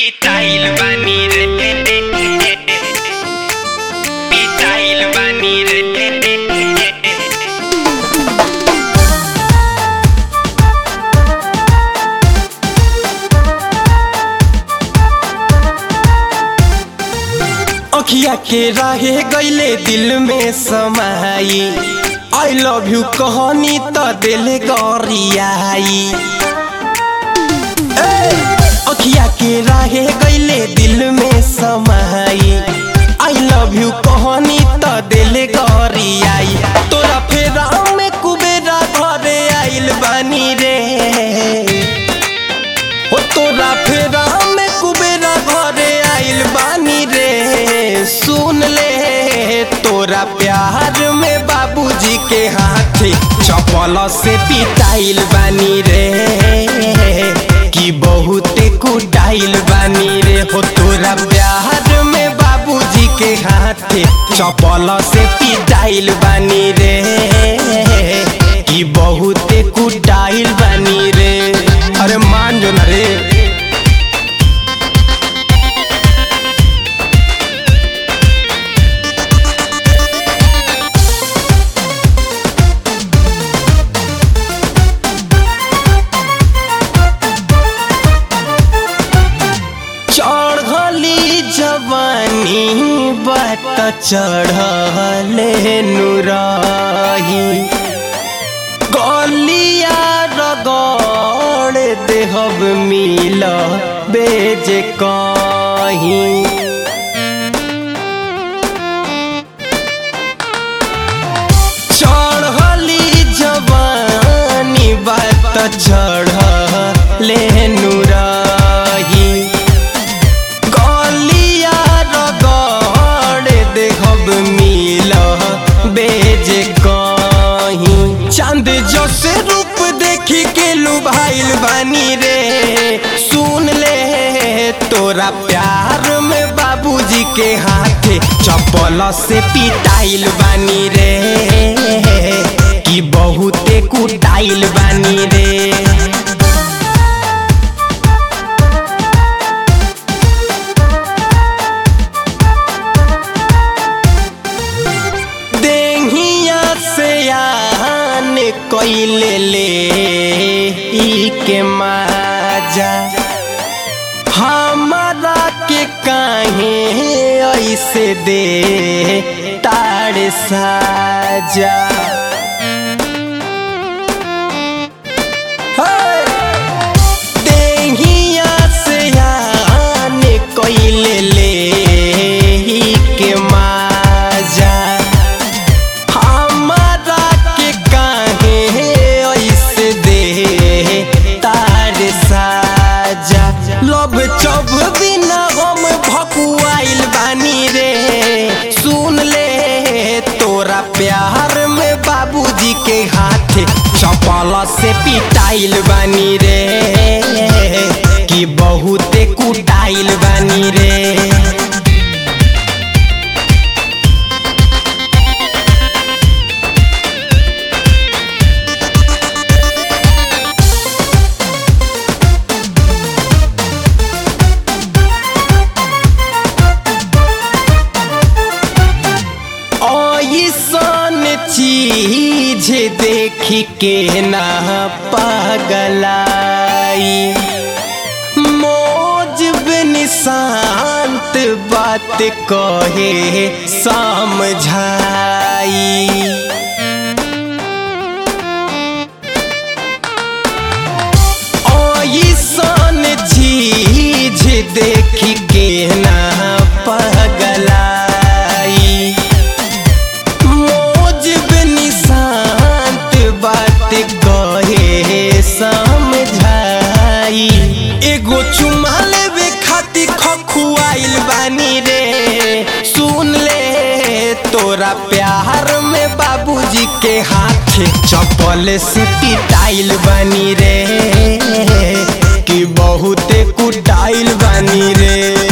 पिटाइल बानी रे पिटाइल बानी रे अखिया के राहे गईले दिल में समाई आई लव यू कहनी त दिल गरियाई ए, अखिया के राहे गईले दिल में समाई आई लव यू कहनी त दिल गरियाई तोरा फेरा में कुबेरा घरे आइल बानी रे ओ तोरा फेरा में कुबेरा घरे आइल बानी रे सुन ले तोरा प्यार में बाबूजी के हाथे चपल से पिटाइल बानी रे कि बहुत कुटाइल बानी रे हो तोरा प्यार में बाबूजी के हाथे चपल से पिटाइल बानी रे कि बहुत कुटाइल बानी रे अरे मान जो ना रे चढ़ली जवानी बात चढ़ले नुराही गलिया रगड़ देहब मिल बेज कहीं चढ़ली जवानी बात चढ़ले नुराही गलिया रगड़ देहब मिल बेज कहीं चांद जैसे रूप देखी के लुभाइल बानी रे सुन ले तोरा प्यार में बाबूजी के हाथे चपल से पिटाइल बानी रे कि बहुते कुटाइल बानी रे देहिया से आन कैले ले ई के माजा हमारा के काहे ऐसे दे ताड़ साजा हे! देहिया से आन कैले ले ई के माजा हमारा के काहे ऐसे दे तार साजा लब चब बिना हम भकुआइल बानी रे सुन ले तोरा प्यार में बाबूजी के हाथे चपल से पिटाइल बानी रे कि बहुते कुटाइल बानी रे ऐसन चीज देख के ना पगलाई मौज बिन शांत बात कहे समझाई ऐसन चीज देख के ना पगलाई मौज बिन शांत बात कहे समझाई एगो चुमा लेवे खातिर खखुआइल बानी रे सुन ले तोरा प्यार में बाबूजी के हाथे चपल से पिटाइल बानी रे कि बहुते कुटाइल बानी रे